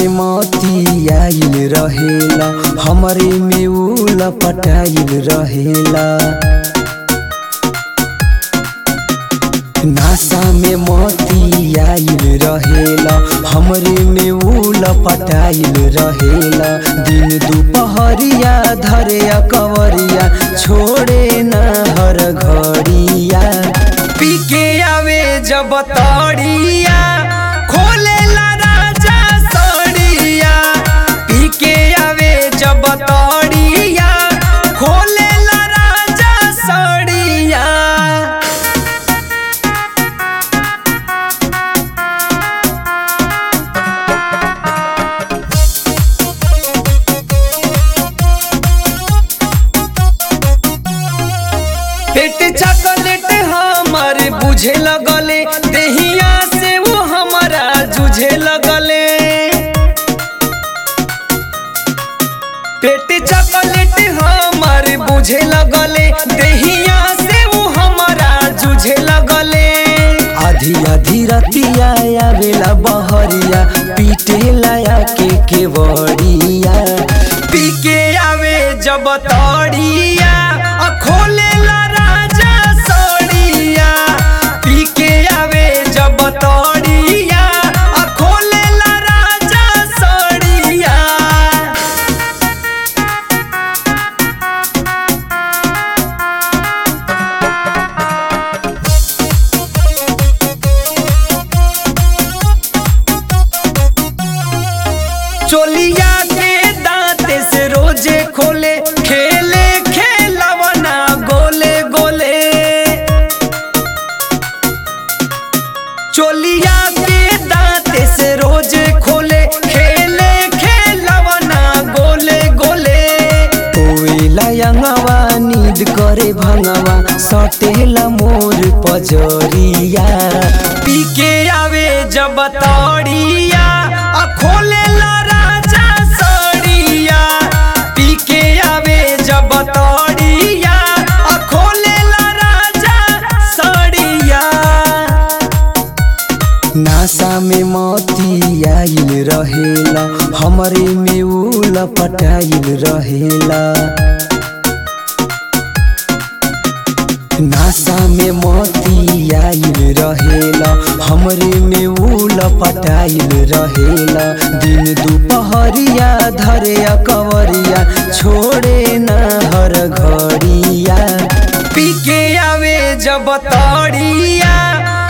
में मोती आइल रहेला हमरे में उल पटाइल रहेला नासा में मोती आइल रहेला हमरे में उल पटाइल रहेला दिन दुपहरिया धरे कवरिया छोड़े न हर घड़िया पी के आवे जब तड़िया खोलेला राजा सड़िया पी के आवे जब तड़िया खोलेला राजा सड़िया पेट चॉकलेट हमर बुझे लगले देहिया से वो हमारा जुझे लगले पेट चॉकलेट हमर बुझे लगले देहिया से वो हमारा जुझे लगले आधी आधी रतिया आवेला बहरिया पीटे लाया के केवड़िया पी के आवे जब तड़िया आ खोलेला राजा सड़िया पी के आवे जब तड़िया आ खोलेला राजा सड़िया चोलिया के दांते से रोजे खोले खेले खेलवना गोले गोले चोलिया के दांते से रोजे खोले खेले खेलवना गोले गोले कोयला यंगवा नींद करे भंगवा सटेला मोर पजरिया पी के आवे जब तड़िया आ खोलेला राजा सड़िया पी के आवे जब तड़िया आ खोलेला राजा सड़िया नासा में मोती आइल रहेला हमरे में उल पटाइल रहेला नासा में मोती आइल रहेला हमरे में उल पटाइल रहेला दिन दुपहरिया धरे कवरिया छोड़े न हर घड़िया पी के आवे जब तड़िया